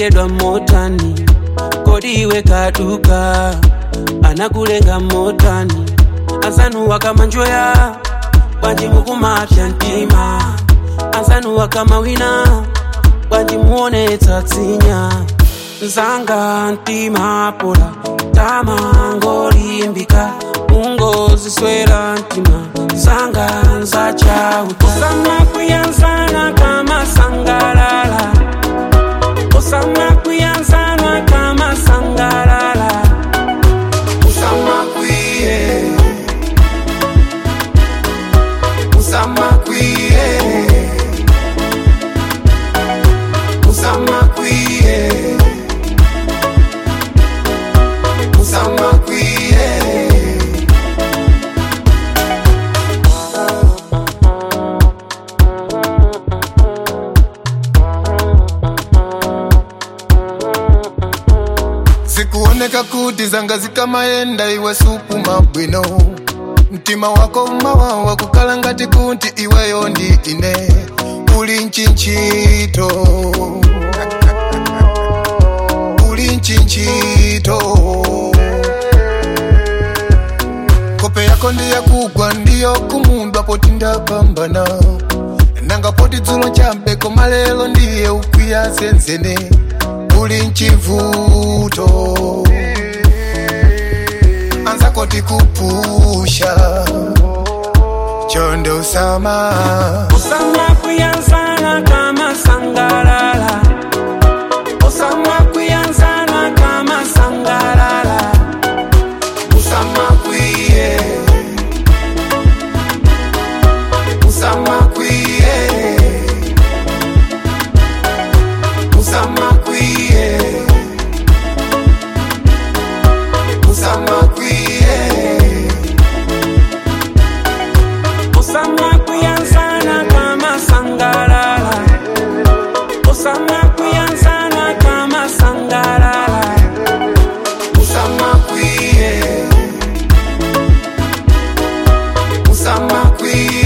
unalengedwa motani kodi iwe kaduka anakulenga motani azanuwa kama njoya bwanji mukumapya mtima azanuwa kama wina bwanji muonetsa tsinya nzanga mtima pola tamangolimbika ungoziswera mtima zanga nzachawu osama kuyanzana kama sangalala osama kuyanzana kama sangalala Usama kwiye Usama kwiye Usama kwiye Usama kwiye zikuoneka kuti zanga zikamaenda iwe supu mabwino mtima wako mawawa kukala ngati kuti iweyo ndi ine uli nchinchito uli nchinchito kope yako ndiyakugwa ndiyo kumundwa poti ndapambana nanga poti dzulo chambeko malelo ndiye ukwiya zenzene uli nchivuto anzako tikupusha chonde usama osama kuyanzana kama sangalala osama kuyanzana kama sangalala usama kwiye usama kwiye usama kwiye usama kwiye osama kuyanzana kama sangalala osama kuyanzana kama sangalala usama kwiye usama kwiye